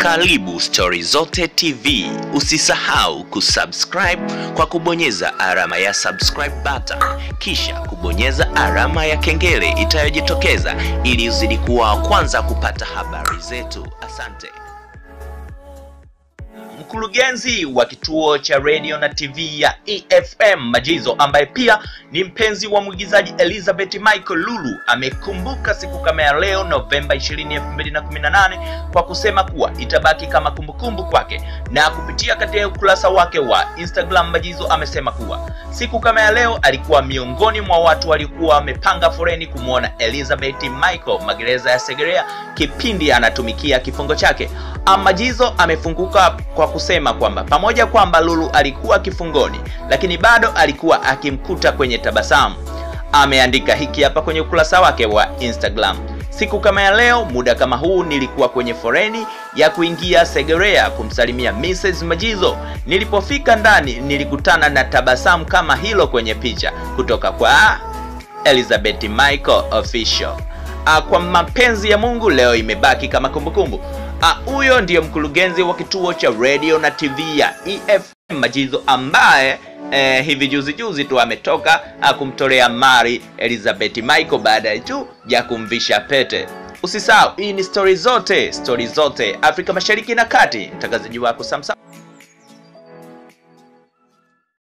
Karibu Stori Zote TV. Usisahau kusubscribe kwa kubonyeza alama ya subscribe button, kisha kubonyeza alama ya kengele itayojitokeza ili uzidi kuwa wa kwanza kupata habari zetu. Asante. Mkurugenzi wa kituo cha radio na TV ya EFM Majizo, ambaye pia ni mpenzi wa mwigizaji Elizabeth Michael Lulu, amekumbuka siku kama ya leo Novemba 20, 2018 kwa kusema kuwa itabaki kama kumbukumbu kwake, na kupitia katika ukurasa wake wa Instagram, Majizo amesema kuwa siku kama ya leo alikuwa miongoni mwa watu waliokuwa wamepanga foreni kumwona Elizabeth Michael magereza ya Segerea kipindi anatumikia kifungo chake. Majizo amefunguka kwa kusema kwamba pamoja kwamba Lulu alikuwa kifungoni, lakini bado alikuwa akimkuta kwenye tabasamu. Ameandika hiki hapa kwenye ukurasa wake wa Instagram: siku kama ya leo, muda kama huu, nilikuwa kwenye foreni ya kuingia Segerea kumsalimia Mrs. Majizo. Nilipofika ndani, nilikutana na tabasamu kama hilo kwenye picha kutoka kwa Elizabeth Michael official. Kwa mapenzi ya Mungu, leo imebaki kama kumbukumbu. Huyo ndiyo mkurugenzi wa kituo cha radio na TV ya EFM Majizo ambaye eh, hivi juzi juzi tu ametoka kumtolea mari Elizabeth Michael baada tu ya kumvisha pete. Usisahau, hii ni stori zote, stori zote Afrika Mashariki na Kati. Mtangazaji wako Samsam.